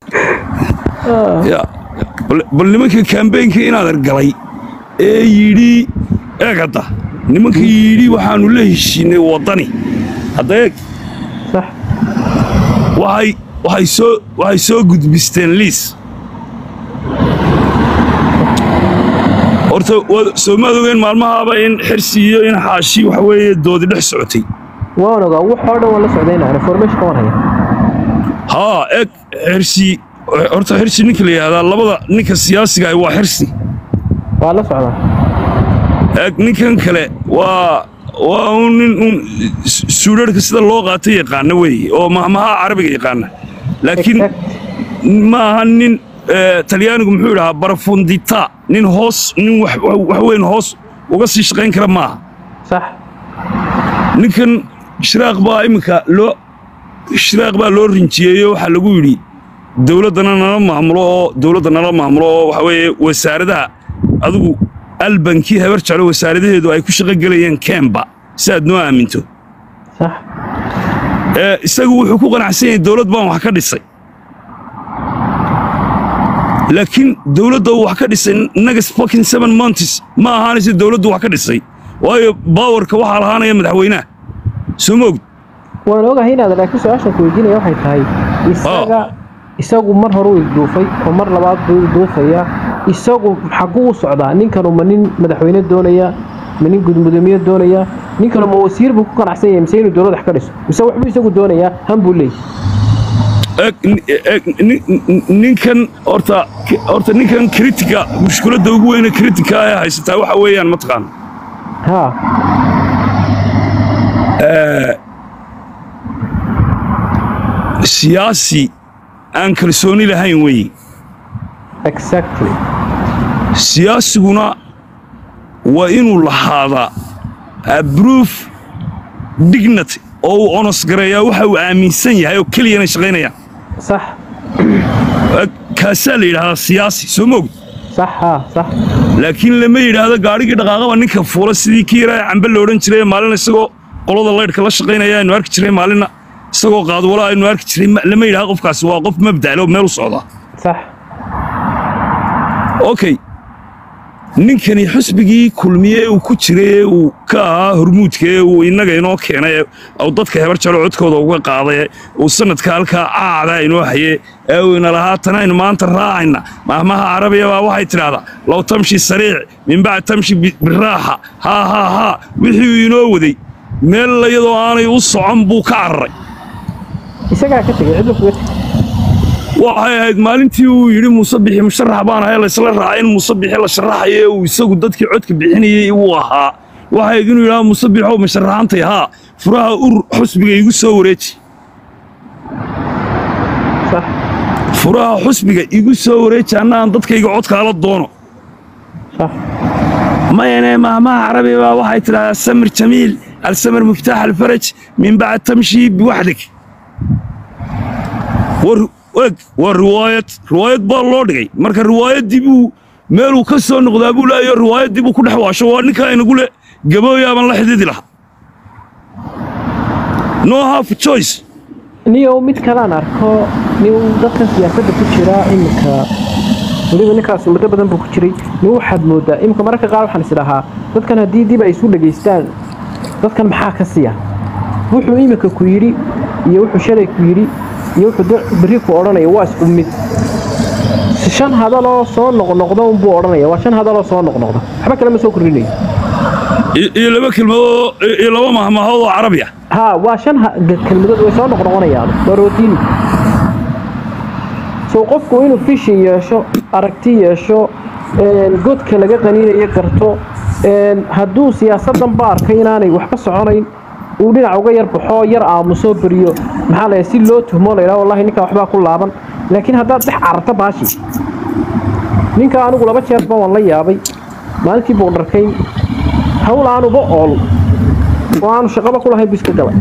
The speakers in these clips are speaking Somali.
ya bal- bal nimanka kambeynka inaad argalay ee yidhi eeg hadda nimanka yidhi waxaanu la heshiinay waddani hadda eeg sax waxay waxay soo waxay soo gudbisteen liis horta waad soomaad ogeen maalmahaaba in xirsi iyo in xaashi waxa weeye doodi dhex socotay waan ogaa waxoo dhan waan la socdaynaa information waan haya haa eeg xirsi horta xirsi ninka la yidhahdaa labada ninka siyaasiga ah waa xirsi waa la socdaa eeg ninkan kale waa waa un nin un suudharhka sida loo qaato yaqaana weeye oo mahmaha carabiga yaqaana laakiin Exact. ma aha nin eh, talyaanigu muxuu idhahaa barafundita nin hoos nin wax wax weyn hoos uga sii shaqayn kara maaha sax ninkan shiraaq baa iminka loo shiraaq baa loo rinjiyeeyo waxaa lagu yidhi dowladdana nala maamulo oo dowladda nala maamulo oo waxa weeye wasaaradaha adigu albankii habar jeclo wasaaradaheedu ay ku shaqo gelayeen kemba si aad noo aaminto sax ee isagu wuxuu ku qanacsan yahay dowlad baan wax ka dhisay laakiin dowladda uu wax ka dhisay nagas fucking seven months ma ahaanaysa dowladdu wax ka dhisay waayo baawarka waxaa lahaanaya madaxweynaha soo ma ogd waan ogahay inaad laakiin su-aashan ku weydiinaya waxay tahay isaga isagu mar hore uu ilduufay oo mar labaad buu ilduufaya isagu xaguu u socdaa ninkanu ma nin madaxweyne doonaya ma nin gudmudoomiye doonaya ninkanu ma wasiir buu ku qanacsan yahay mise inuu dowlad wax ka dhiso mise waxbuu isagu doonayaa han buu leeyahy eeg eeg nin- nin- ninkan horta horta ninkan kritika mushkiladda ugu weyne kritika ee haysataa waxa weeyaan mataqaan haa siyaasi aan kalsooni lahayn weeye exactly siyaasiguna waa inuu lahaadaa abroof dignity oo uu onos gareeyaa waxa uu aaminsan yahay oo keliyana shaqaynayaan sax kaasaa la yidhahdaa siyaasi soo ma ogd sax haa sax laakiin lama yidhaahdo gaadhigii dhaqaaqaba ninka fuula sidii kii yaraa cambe la odhan jiray maalin isagoo qolada laydhka la shaqaynaya aynu arki jiray maalinna isagoo qaadwala aynu arki jiray ma- lama yidhahdo qofkaasi waa qof mabda'le oo meel u socdaa sax okay ninkani xusbigii kulmiye uu ku jiray ee uu ka ahaa hormuudka ee uu innaga inoo keenay ee uu dadka hebar jalo codkooda uga qaaday ee uu sanadka halkaa caada inoo haye ee uu ina lahaa tan aynu maanta raacayna mahmaha carabiya baa waxay tidhaahdaa low tamshi sariic min bacd tamshi bi- biraaxa haa haa haa wixii uu inoo waday meel iyadoo aanay u socon buu ka cararay isagaa ka tegay cidlu kuga tegay waxay ahayd maalintii uu yidhi muuse bixi musharax baan ahay laysla raacay in muuse bixi la sharaxayo ee uu isagu dadkii codka bixinayey uu ahaa waxay ahayd inuu yidhaha muuse bixow ma sharaxantay haa furaha ur xusbiga igu soo wareeji sax furaha xusbiga igu soo wareeji anna aan dadkayga codkaala doono sax mayane mahmaha carabi baa waxay tidhahdaa samir jamiil alsamir miftaax alfaraj min bacd tamshi biwaxdig war- eg waa riwaayad riwaayad baa loo dhigay marka riwaayaddii buu meeluu ka soo noqdaa buu leeyayo riwaayaddii buu ku dhex waasho waa ninkaa inagu le gabooyaaban la xididi lahaa no half choice niyow mid kalaan arko nin dadkan siyaasadda ku jira iminka weliba ninkaas muddo badan buu ku jiray nin waxaad moodaa iminka mararka qaar waxaan isdhahaa dadkan haddii dib ay isu dhegaystaan dadkan maxaa ka siya wuxuu iminka ku yidhi iyo wuxuu shalay ku yidhi iyo wuxuu de- berri ku odhanaya waa isku mid shan hadaloo soo noqnoqda unbuu odhanaya waa shan hadaloo soo noqnoqda waxba kale ma soo kordhinayo iyo iyo laba kelmadood iyo laba mahmahood oo carabi ah ها واشان كلمات way soo noqnoqonayaan barootini soo qofku inuu fishi yeesho aragti yeesho een godka laga qaniinayo garto een hadduu siyaasadan ba arkay inaanay waxba soconayn uu dhinac uga yar baxo yar aamuso beriyo maxaa la si loo tuhmo la yidhaha wallahi ninka waxbaa ku laaban laakiin haddaad dhex cararta baashi ninka anigu laba jeer baan waan la yaabay maalintii buu dharkayn hawl aanuba ool oo aanu shaqaba ku lahayn buu iska galay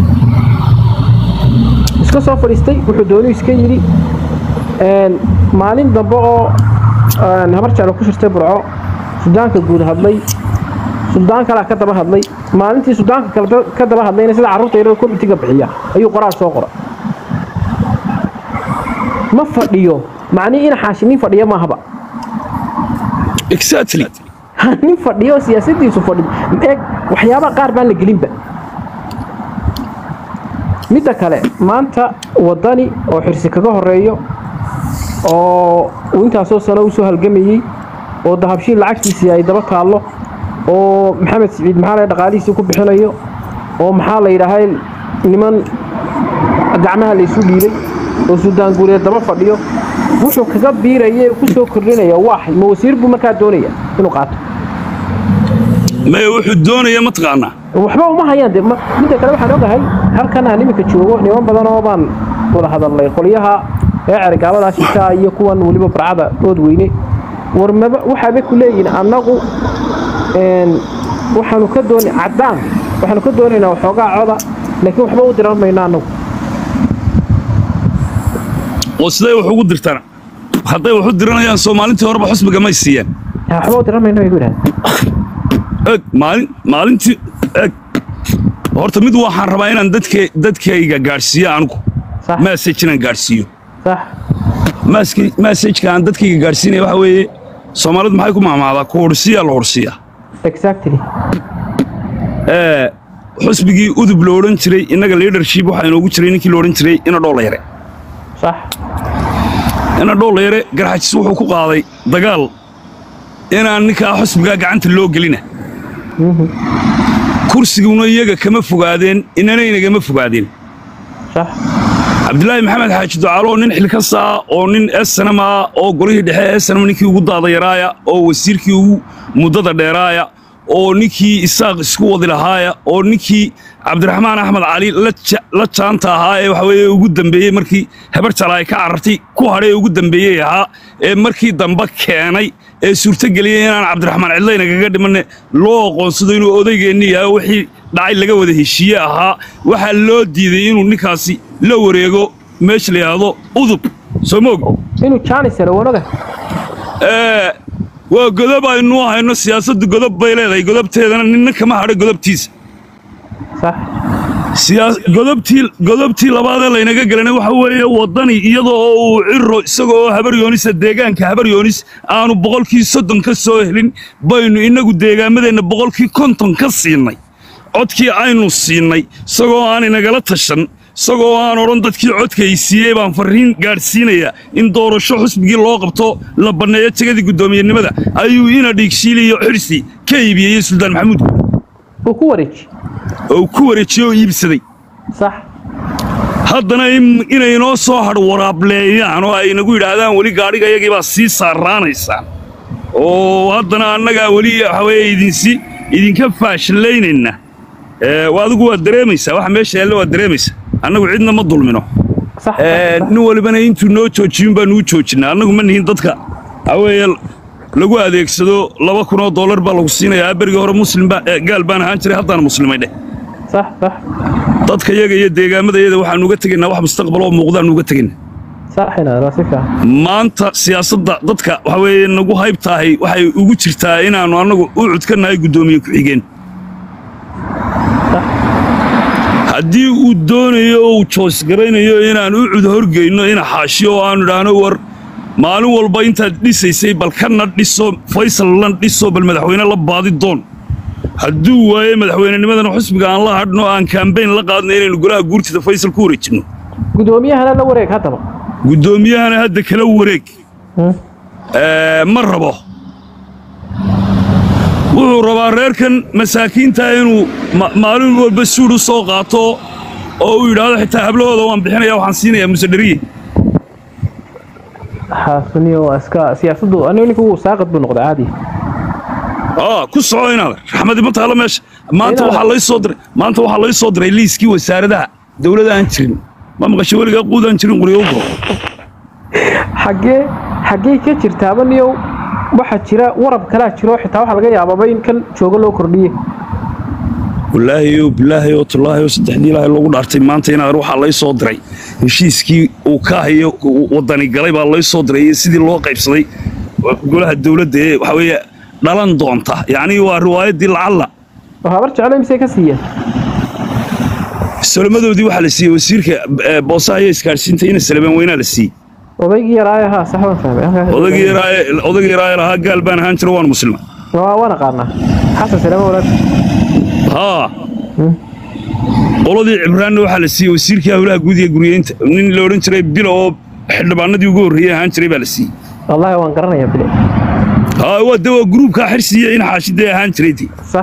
iska soo fadhiistay wuxuu doonuu iska yidhi een, maalin dambe oo een, habar jeclo ku shirtay burco sudaanka guud hadlay suldaan kalaa ka daba hadlay maalintii sudaanka kale da- ka daba hadlayna sida carruurta yarada komitiga bixiya ayuu qoraal soo qora ma fadhiyo macnihii ina xaashi nin fadhiya maahaba exactly nin fadhiyo siyaasadiisu fadhiyo eeg waxyaabaha qaar baan la gelinba midda kale maanta wadani oo xirsi kaga horeeyo oo uu intaasoo sano u soo halgamayey oo dahabshiin lacagtiisii ay daba taallo oo maxamed siciid maxaa la dhaqaalihiisii ku bixinayo oo maxaa la yidhaahay niman gacmaha laysu dhiibay oo suldaan guureed daba fadhiyo wuxuu kaga biiraya ku soo kordhinaya waaxay ma wasiir buu markaa doonaya inuu qaato maya wuxuu doonaya mataqaanaa waxba uma hayaan de midda kale waxaan ogahay halkan aan iminka joogo niman badan oo baan wada hadalnay qolyaha ee cerigaabadaa shishaa iyo kuwan weliba barcada ood weyne war maba waxaabay ku leeyihiin annagu waxaanu ka dooni caddaan waxaanu ka doonaynaa waxoogaa coda laakiin waxba u diran mayno annagu oo siday wax ugu dirtaan hadday wax u diranayaan soomaalintii horeba xusbiga may siiyaan waxba u diran mayno ay ku yidhahdeen eg maalin maalintii eg horta mid waxaan rabaa inaan dadke dadkayga gaadhsiiyo anigu sax message inaan gaadhsiiyo sax Maski- messageka aan dadkayga gaadhsiinaya waxa weeye soomaalidu maxay ku maamaadaa ku horsiiyaa la horsiiyaa exactly ee xusbigii udub la odhan jiray innaga leadership waxaa inoogu jiray ninkii la odhan jiray ina dhoolayare sax ina dhoolayare garxajis wuxuu ku qaaday dagaal inaan ninkaa xusbigaa gacanta loo gelina kursiguna iyaga kama fogaadeen inanaynagama fogaadeen sax cabdilaahi maxamed xaaji ducaalo nin xilkasaa oo nin esanam ah oo golihii dhexe esanam ninkii ugu daadayaraaya oo wasiirkii ugu muddada dheeraaya oo ninkii isaaq isku wadi lahaaya oo ninkii cabdiraxmaan axmed cali la ja- la jaanta ahaa ee waxa weeye ugu dambeeyey markii habar jala ay ka carartay ku hadhay ee ugu dambeeyey ahaa ee markii dambe keenay ee suurtogeliyey inaan cabdiraxmaan cidlayna kaga dhimanne loo aqoonsado inuu odaygeenni yahay oo wixii dhacay laga wada heshiiye ahaa waxaa loo diiday inuu ninkaasi la wareego meesha la yidhaahdo udub soo moog inuu jaanis helo waan oga ee waa godob aynu hayno siyaasaddu godob bay leedahay godobteedana ninna kama hadhay godobtiisa sax siyaas- godobtii godobtii labaadee laynaga gelanay waxa weeye waddani iyadoo oo uu ciro isagoo oo habar yoonisa deegaanka habar yoonis aanu boqolkii soddon ka soo helin baynu innagu deegaamadeenna boqolkii konton ka siinay codkii aynu siinay isagoo aan inagala tashan isagoo aan odhan dadkii codka ay siiyey baan farriin gaadhsiinayaa in doorasho xusbigii loo qabto la banneeyo tegadii guddoomiyenimada ayuu ina dhiigshiiliyo xirsi ka iibiyey suldaan maxamuud uu ku wareeji oo ku wareejiyey oo iibsaday sax haddana in- inay inoo soo hadhwaraableeyaan oo ay nagu yidhaahdaan weli gaadhiga iyagii baa sii saaraanaysaan oo haddana annagaa weli waxa weeye idinsi idinka faashilaynayna ee waa adigu waad dareemaysaa waxa meesha yaalla waad dareemaysaa annagu cidna ma dulmino sax Ee, nin walibana intuu noo joojiyun baa nuu joojinaa annagu ma nihin dadka waxa weeye lagu adeegsado laba kun oo dollar baa lagu siinayaa berigii hore muslim baa ee, gaal baan ahaan jiray haddaan muslimay dheh sax sax dadka yaga iyo deegaamada yada waxaanu uga tegaynaa wax mustaqbal oo muuqdaanu uga tegaynaa sax inaad waa si fiican maanta siyaasadda dadka waxa weeye nagu haybtaahay waxay ugu jirtaa inaannu annagu u cudkannahay guddoomiye ku-xigeen haddii uu doonayo oo uu joosgaraynayo inaan u cud horgeyno ina xaashiyo oo aanu idhaahno war maalin walba intaad dhisaysay bal kana dhiso faysalna dhiso bal madaxweyne la baadi doon hadduu waaye madaxweynenimadana xusbiga aan la hadhno aan kaambayn la qaadno inaynu golaha guurtida faysal ku wareejinno guddoomiyahana la wareeg haddaba guddoomiyahana hadda kala wareeg Hmm. Ee, ma rabo wuxuu rabaa reerkan masaakiinta inuu ma- maalin walba suud u soo qaato oo uu yidhaahdo xitaa hablahooda waan bixinaya waxaan siinayaa musedheriye xaasuniyo waa iska siyaasaddu anigu ninka wuu saaqad buu noqday caadi aa ku soco inaad raxmadi ma taalo meesha maanta Inaad- waxaa lay soo diray maanta waxaa lay soo diray liiskii wasaaradaha dowladda aan jirin ma maqasho weligaa quud aan jirin quryo u guro xaggee xaggee ka jirtaaba niyow waxaa jira warab kalaa jiro xitaa waxaa laga yaababa in kan joogo loo kordhiye wallaahi oo bilaahi oo tullaahi oo saddexdii ilaahay loogu dhaartay maanta inaad waxaa lay soo diray heshiiskii uu ka hayo waddani galay baa lay soo diray iyo sidii loo qaybsaday golaha dowladda ee waxaa weeye dhalan doonta yacni waa riwaayaddii lacalla oo habar jeclay mise ka siiyeen salamadoodii waxaa la siiyey wasiirka eh, boosaha iyo isgaadhsiinta ina salamaan weynaa la siiyey odaygii yaraaye haa sax baan fahmay halkaas- odagii yaraaye odagii yaraaye lahaa gaal baan ahaan jira waan muslima waa waan aqaanaa xasan salaamo walaal haa qoladii cibraanna waxaa la siiyey wasiirkii howlaha guud iyo guryeynta nin la odhan jiray bilo oo xildhibaanadii ugu horreeyey ahaan jiray baa la siiyey wallaahi waan garanayaa bile haa waa de waa gruubkaa xirsiya in xaashidee ahaan jiray dee sax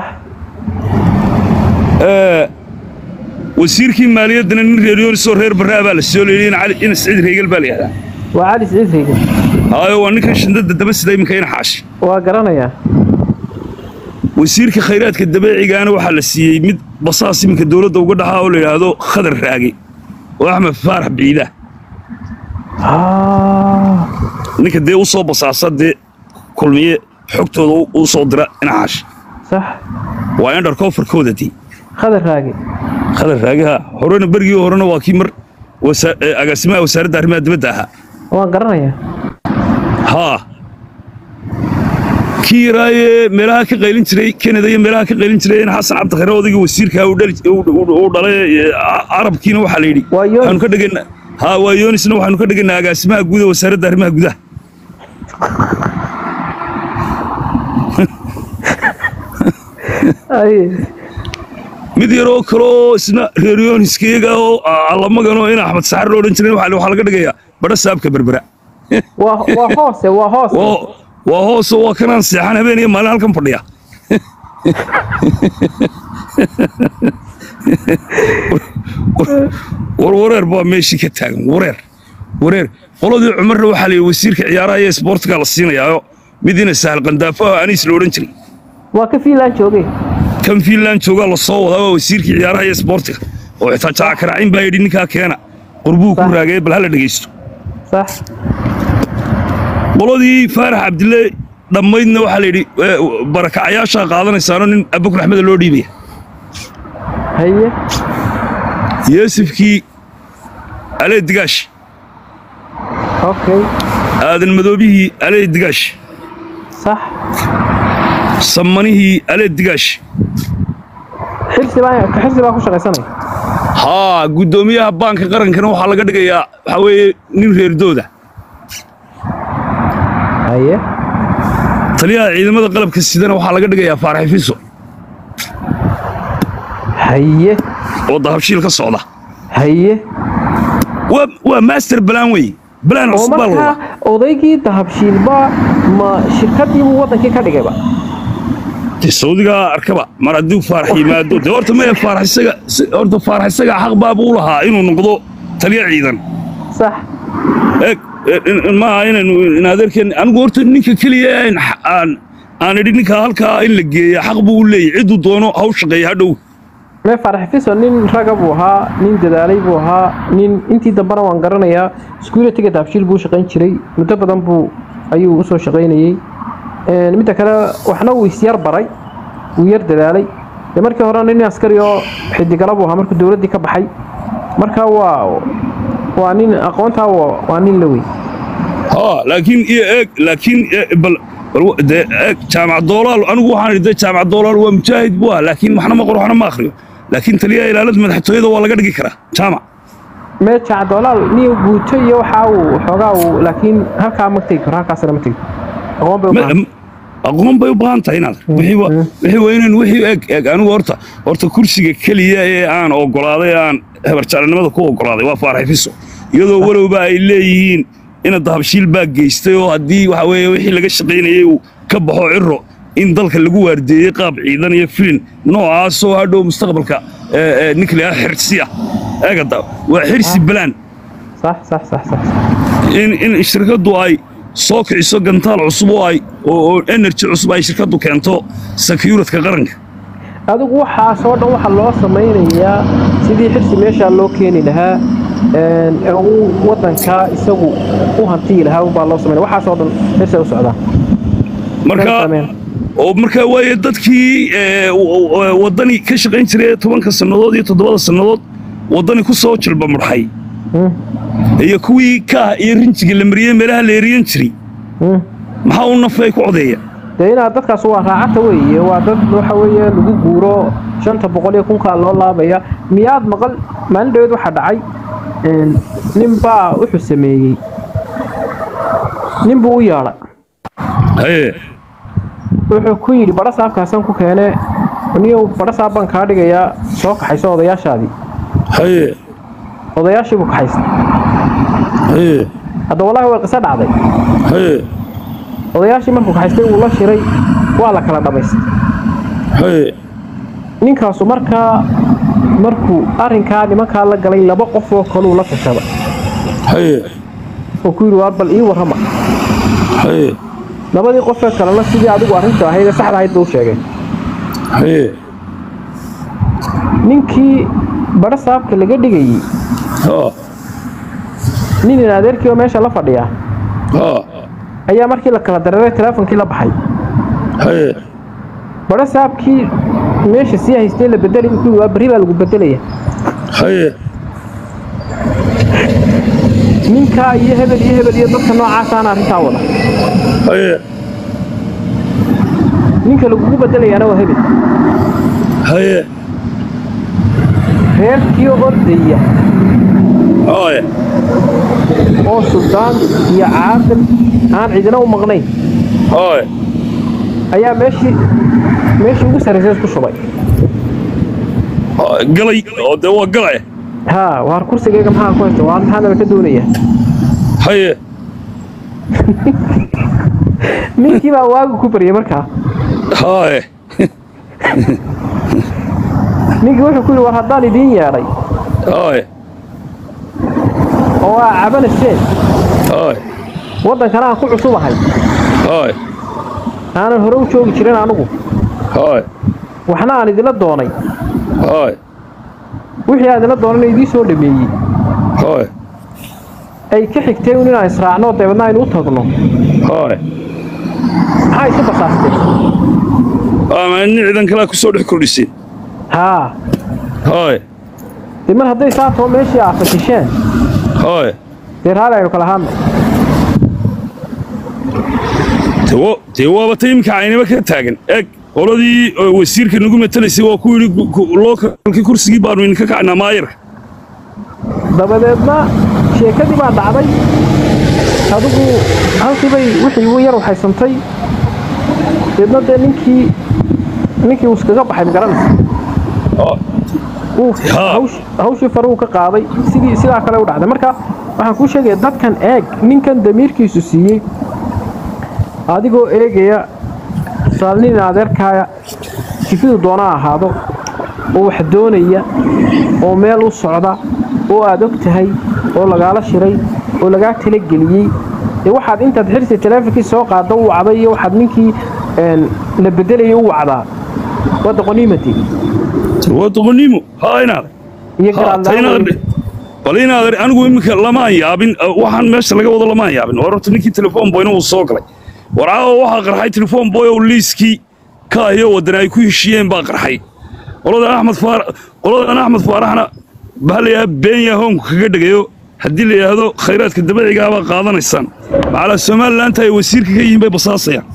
wasiirkii maaliyaddana nin reeryonisoo reer barraa baa la soo leeyey in cali in siciid reegal baa la yidhahdaa waa cali siciid reegan haayo waa ninkan shandada daba sida iminka in xaashi waa garanayaa wasiirka khayraadka dabeecigaana waxaa la siiyey mid basaas iminka dowladda uga dhaxaa oo la yidhaahdo khadar raage oo axmed faarax biida Ah, ninka dee u soo basaasa dee kulmiye xogtooda u- u soo dira in xaashi sax waa indharkofarkooda dee khadar raage khadar raagaha horena berigii horena waa kii mar wasa- ee, agaasimaha wasaaradda arrimaha dibadda ahaa waan garanayaa haa kii yaraaye meelaha ka qaylin jiray kenada iyo meelaha ka qaylin jiray in xasan cabdikhare odayga wasiirka uu dhali- uu- uu- uu dhalay ee, a- carabkiina waxaa la yidhi Waa Yoonis. waxaanu ka dhigaynaa haa waa yoonisna waxaanu ka dhigaynaa agaasimaha guud ee wasaaradda arrimaha gudaha ay mid yaroo kale oo isna reer yooniska iyaga oo allamaganoo in axmed saxar lo odhan jiray waxaa waxaa laga dhigayaa badha saabka berbera waa waa hoose waa hoose waa waa hoosoo waa kanaan seexan habeen iyo maalin halkan fadhiya war wareer baa meeshii ka taagan wareer wareer qoladii cumarna waxaa la yidhi wasiirka ciyaaraha iyo isboortiga la siinayaayo midiina sahal qandaafo ah aniis la odhan jiray waa ka fiilaan joogay kan fiinland joogaa la soo wadaa waa wasiirkii ciyaaraha iyo isboortiga oo xitaa jaca karaacin baa yidhi ninkaa keena qurbuu ku Sax. raagay bal hala dhegaysto sax qoladii faarax cabdille dhammaydna waxaa la yidhi eh, barakacayaashaa qaadanaysaano nin abukur axmeda loo dhiibaya haye yeesifkii alee digaash okay aadan madoobihii alee digaash sax samanihii alee digaash xirsi baa ka xirsi baa ku shaqaysanaya haa guddoomiyaha baanka qarankana waxaa laga dhigayaa waxaa weeye nin reerdooda haye taliyaha ciidamada qalabka sidana waxaa laga dhigayaa faarax fiso haye oo dahabshiil ka socda haye waa waa master plan wey plan oo cusub baa la markaa wadaa odaygii dahabshiilba ma shirkadiibuu waddankii ka dhigayba dee saudigaa arkaba mar hadduu faarax yimaado dee horta maya faarax isaga si- horta faarax isaga xaq baaba u lahaa inuu noqdo taliya ciidan sax eeg e- in- in- maaha inaynu in adeerkeen anigu horta ninka keliya aan aan aan idhi ninka halkaa in la geeya xaq buu u leeyahy cidduu doono ha u shaqeeya hadhow mee farax fiso nin raga buu ahaa nin dadaalay buu ahaa nin intii dambena waan garanayaa iskuulatiga dahabshiil buu u shaqayn jiray muddo badan buu ayuu usoo shaqaynayey Een, midda kale waxna wuu isyar baray wuu yar dadaalay dee markii hore nin askari oo xidigala buu ahaa markuu dowladdii ka baxay marka waa waa nin aqoontaa waa waa nin la wey ha laakiin iyo eeg laakiin e- bal bal wa- dee eeg jaamac doolaal anigu waxaan idhi dee jaamac doolaal waa mujaahid buu ah laakiin waxna ma qoro waxna ma akhriyo laakiin taliyaha ilaalada madaxtooyada waa laga dhigi karaa jaamac mee jacdolaal niyo guuto iyo waxaa uu xoogaa uu laakiin halkaa ma tegi karo halkaasna ma tegi aqoon bay u baahan Ma- aqoon bay u baahan tahay inaad wixii wa- wixii waa inaan wixii eeg eeg anigu horta horta kursiga keliya ee aan ogolaaday aan hebarjaalanimada ku ogolaaday waa faarax fiso iyadoo walowba ay leeyihiin ina dahabshiil baa geystay oo haddii waxa weeye wixii laga shaqaynayay uu ka baxo ciro in dalka lagu waardeeyey qaab ciidan iyo filin noocaasoo hadhow mustaqbalka ee, ee, ninka la yidhaha xirsiya eegada waa xirsi balaan sax sax sax sax in in shirkaddu ay soo kiciso gantaal cusub oo ay oo oo energy cusub ay shirkaddu keento securityka qaranka adigu waxaasoo dhan waxaa loo samaynayaa sidii xirsi meeshaa loo keeni lahaa een, ee uu waddankaa isagu u hantiyi lahaa baa loo samaynaya waxaasoo dhan xirsi u socdaa marka Sameen. oo marka waaye dadkii ee, w- w- waddani ka shaqayn jiray tobanka sannadood iyo toddobada sannadood waddani ku soo jilba mudhay Hmm, iyo kuwii kaah iyo rinjiga la mariyey meelaha la eriyan jiray hmm. maxaa u nafay ku codeeya dee inaad dadkaas waa raacata weeye waa dad waxa weeye lagu guuro shanta boqol iyo kunkaa loo laabaya miyaad maqal maalin dhaweed waxaa dhacay een, nin baa wuxuu sameeyey nin buu u yeedhay haye wuxuu ku yidhi badha saabkaasaan ku keene niyow badha saab baan kaa dhigayaa soo kaxayso odayaashaadii haye odayaashii buu kaxaystay haye hadda wallaahi way qiso dhacday haye odayaashii markuu kaxaystay wuu la shiray waa la kala dhammaystay haye ninkaasu markaa markuu arrinkaa nimankaa la galay laba qof oo kaluu la tashada haye oo ku yidhi waar bal ii warrama haye labadii qofee kalena sidii adigu arrintu ahayd ee saxda ahayd buu sheegay haye ninkii badha saabka laga dhigayey ha nin in adeerkii oo meesha la fadhiya ha ayaa markii la kala dareeray telefoonkii la baxay haye badha saabkii meesha sii haystay la bedelay wuxuu yidhi waa berri baa lagu bedelaya haye ninkaa iyo hebel iyo hebel iyo dadka noocaasaan arrintaa wada haye ninka lagugu bedelayaana waa hebel haye reerkii ordaya haye oo suldaan iyo caaqil aan cidina u maqnayn haye ayaa meeshii meeshii ugu sarraysay isku shubay Ha, galay oo dee waa galay haa waar kursigayga maxaa ku haysta waa maxaanaba ka doonaya haye ninkii baa waagu ku baryay markaa haye ninkii wuxuu ku yidhi war haddaan idiin yeedhay haye oo aa cabanaseen haye waddankana aan ku cusubahay haye aanan hore u joogi jirin anugu haye waxna aan idila doonay haye wixii aan idila doonayna idiin soo dhameeyey haye ay ka xigtay un inaan israacno dabeedna aynu u tagno haye maxaa isu basaastay ama nin ciidan kalaa ku soo dhex kordhiseen haa haye dee mar hadday saatoo meeshii aafashisheen haye dee raali aynu kala hadno Dee wa- dee waaba ta iminka caynaba ka taagan eeg qoladii oo wasiirka nagu matalaysay waa ku yidhi ku- lookalkii kursigii baanu idinka kacnaa maayarka dabadeedna sheekadii baa dhacday adigu halkii bay wixii ugu yar waxaysantay deedna dee ninkii ninkii uu iskaga baxay magaranaysa Ah, uu Haa. hawsh- hawshii faruu ka qaaday sidii sidaa kale u dhacday marka waxaan kuu sheegaya dadkan eeg ninkan damiirkiisu siiyey adigoo eegaya saalnin adeerkaaya jifidu doona ha ahaado oo wax doonaya oo meel u socda oo aad og tahay oo lagaala shiray oo lagaa talageliyey dee waxaad intaad xirsi taleefonkii soo qaadda u wacday iyo waxaad ninkii een, la bedelayay u wacdaa waa doqoniimati dee waa doqonnimo haa inaad iyo Ha, ta inaad garaadla bal inaad anigu iminka lamaan yaabin uh, waxaan meesha laga wado lamaan yaabin war horta ninkii telefoon boyna uu soo galay war caawa waxaa qarxay telefoon boy oo liiskii ka ahiyo waddan ay ku heshiiyeen baa qarxay qoladan axmed faar qoladan axmed faaraxna baa la yidhaha beenya hoonku kaga dhegayo haddii la yidhaahdo khayraadka dabiicigaa baa qaadanaysaan macalaa somalilaanta ay wasiirka ka yihiin bay basaasayaan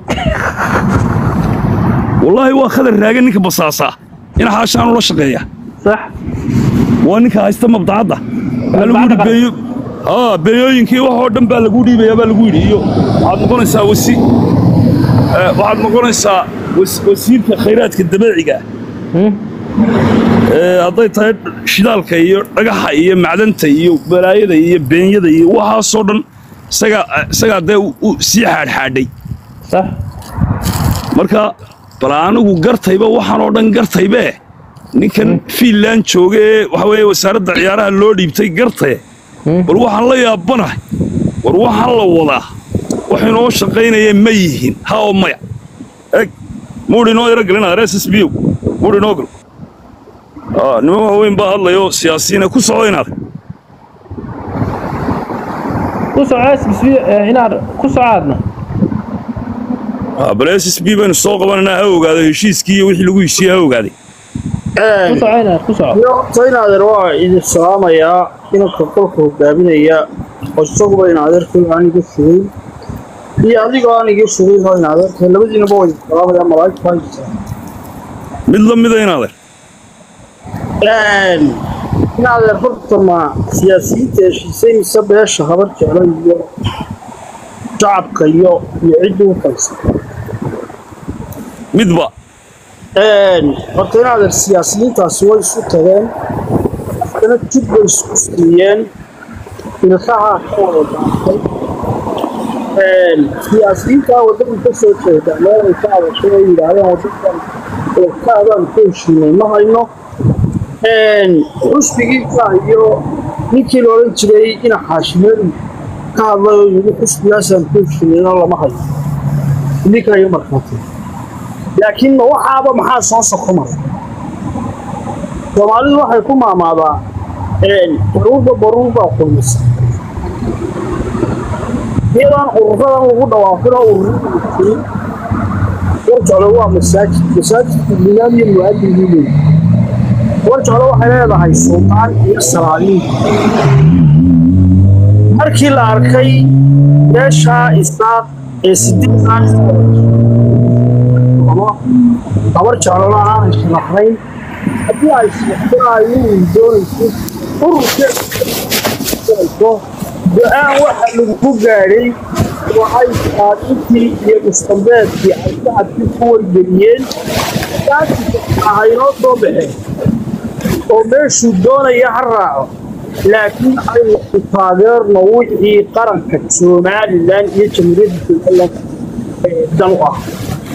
wallaahi waa khadar raagan ninka basaasaa in xaashaan ula shaqeeya sax waa ninka haysta mabdacadda waxaa lagu yidhi Mabdacadda beeyo haa beeyooyinkii wax oo dhan baa lagu dhiibayaa baa lagu yidhi iyo waxaad noqonaysaa wasi eh, waxaad noqonaysaa was- wasiirka khayraadka dabeeciga Eh, hadday tahay shidaalka iyo dhagaxa iyo macdanta iyo balaayada iyo beenyada iyo waxaasoo dhan isagaa isagaa dee u- u sii xaadxaadhay sax marka bal anigu gartayba waxaan oo dhan gartaybe ninkan fiinland jooga ee waxa weeye wasaaradda ciyaaraha loo dhiibtay gartaye bal waxaan la yaabanahay war waxaan la wadaa wax inoo shaqaynaya ma yihiin ha oo maya eg muudh inoo yaro gelina rees s b o muudh inoo gal Ah, niman waaweyn baa hadlayo siyaasiyiina ku soco inaad ku soco inaad ku socaadna Ah, bal s s b baynu soo qabanaynaa ha ogaado heshiiskii iyo wixii lagu heshiiyey ha ogaaday ku soco inaad ku soco horta inaadeer waa idin salaamayaa inanka qolka hogaaminaya oo isaguba inaadeerkay aan iga fogeyn iyo adigoo aan iga fogeyn oo inaadeerkay labadiinaba waa idin salaamayaa malaa'igta waa idin salaamaya mid la mida inaadeer inaadeer horta ma siyaasiyiinta heshiisay mise beesha habar jeclo iyo shacabka iyo iyo ciddii u kalsan midba horta in adeer siyaasiyiintaasi way isu tageen haddana jid bay isku siiyeen ilkaha ka wada daatay siyaasiyiintaa waddadan ka soo jeeda meel ay ka adashay ay yidhaahdeen waddadan ilkaadaan ku heshiinay ma hayno xusbigiisa iyo ninkii la odhan jiray ina xaashimeedu ka hadlay oo yidhi xusbigaasaan ku heshiinayna lama hayo idinka iyo markhaati laakiin ma waxaaba maxaa soo sokomaya soomaalidu waxay ku maamaadaa baruurba baruurbaa kulmisa iyadaan ururadan lagu dhawaaqin oo ururada warjeclo waa masaajid masaajidka imaam iyo mu'aadin buu leeyahay warjeclo waxay leedahay sultaan iyo salaadiin markii la arkay meeshaa isaaq ee sideedan gabar jeclona aanay sharaxnayn haddii ay sharaxsanaayo doonayso ururkeedo go-aan waxa lagu gaadhay waxay saadiintii iyo mustambeedkii ay shacabkii ku wargeliyeen ahaynoo soo baxeen oo meeshuu doonaya ha raaco laakiin aynu ku taageerno wixii qaranka somalilan iyo jamhuuriyadda somalilan dan u ah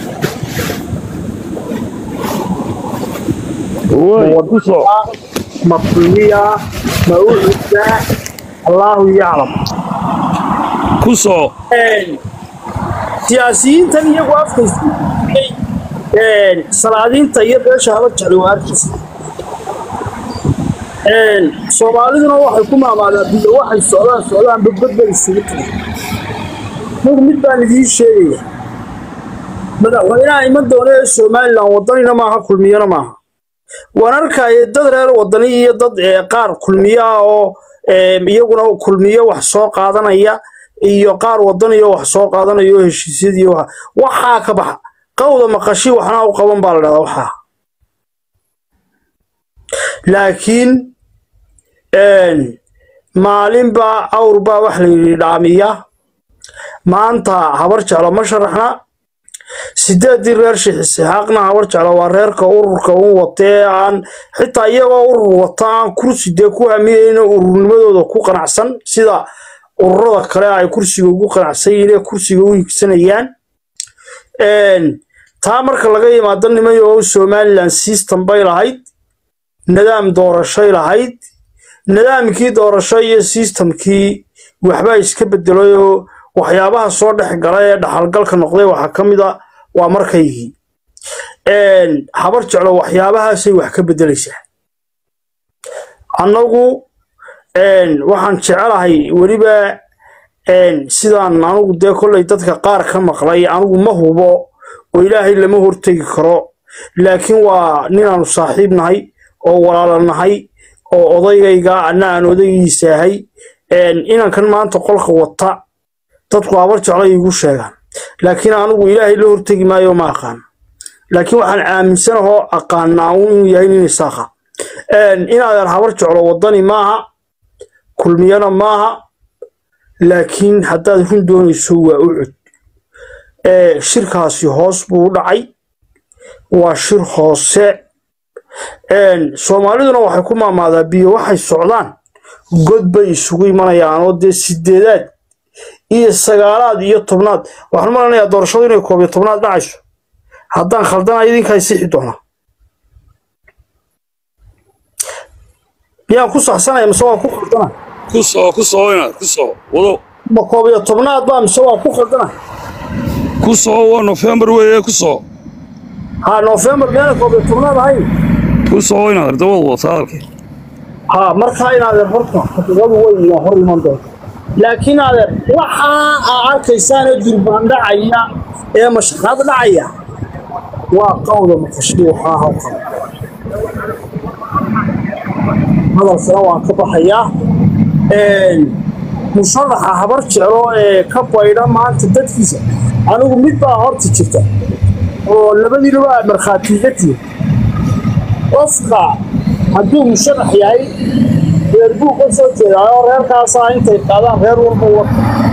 maqlumiya ma u cuddaa allaahu yaclam ku soo siyaasiyiintan iyagu afkaysu salaadiinta iyo beesha haba jeclay waa arkaysa soomaaliduna waxay ku maamaadaa biyo waxay socdaan socdaan badbad bay isugu tahay mug mid baan idiin sheegaya madaxweynaha iman doona ee somalilan wadanina maaha kulmiyana maaha waan arkaya dad reer wadani iyo dad qaar kulmiyo ah oo iyaguna kulmiyo wax soo qaadanaya iyo qaar wadaniyo wax soo qaadanaya oo heshiisyadii waxaa ka baxa qawda maqashi waxna u qaban baa la dhahdaa waxaa laakiin maalinbaa awrbaa wax la yidhi dhaamiya maanta habar jeclo ma sharaxna sideedii reer shixisaxaaqna habar jeclo waa reerka ururka un watee aan xitaa iyagoo urur wata aan kursi dee ku hamiyeyna ururnimadooda ku qanacsan sida ururada kale ay kursiga ugu qanacsan yihiin ee kursiga u higsanayaan taa marka laga yimaado nimayo somalilan system bay lahayd nidaam doorashay lahayd nidaamkii doorasho iyo systemkii waxbaa iska bedelay oo waxyaabaha soo dhex gala ee dhaxalgalka noqday waxaa ka mid a waa markaygii habar jeclo waxyaabahaasay wax ka bedelaysaa annagu waxaan jecelahay weliba sidaan anugu dee kollay dadka qaar ka maqlay anugu ma hubo oo ilaahay lama hortegi karo laakiin waa ninaanu saaxiib nahay oo walaala nahay oo odaygayga anna aan odaygiisaahay inankan maanta qolka wata dadku habar jeclo iigu sheegaan laakiin anugu ilaahay la hortegi maayo ma aqaan laakiin waxaan aaminsanahoo aqaanaa un inuu yahay nin isaaqa inaadan habar jeclo wadani maaha kulmiyana maaha laakiin haddaad run doonayso waa u cod shirkaasi hoos buu u dhacay waa shir hoose soomaaliduna waxay ku maamaadaa biyo waxay socdaan god bay isugu imanayaan oo dee sideedaad iyo sagaalaad iyo tobnaad waxaan malanayaa doorashadu inay koob iyo tobnaad dhacayso haddaan khaldana idinkaa sixi doonaa miyaan ku saxsanaya mise waa ku khaldana ku soo ku soo inaad ku soo wado ma koob iyo tobnaad baa mise waa ku khaldana ku soo waa nofembar weeye ku soo ha nofembar meena koob iyo tobnaad ahayn ku soo inaad dabad wata hadalkii ha markaa inaadeer horta xaqiiqadu way ina hor iman doonta laakiin adeer waxaa aa arkaysaanee durbaan dhacaya ee mashaqaad dhacaya waa qawda maqashii waxaa hawqa hadalkana waan ka baxayaa musharaxa habar jeclo ee ka baydha maanta dadkiisa anigu mid baa horta jirta oo labadiinaba aad markhaatiiga tihin qofka hadduu musharax yahay reer buu ka soo jeedaa oo reerkaasaa intay qaadaan reer walba wata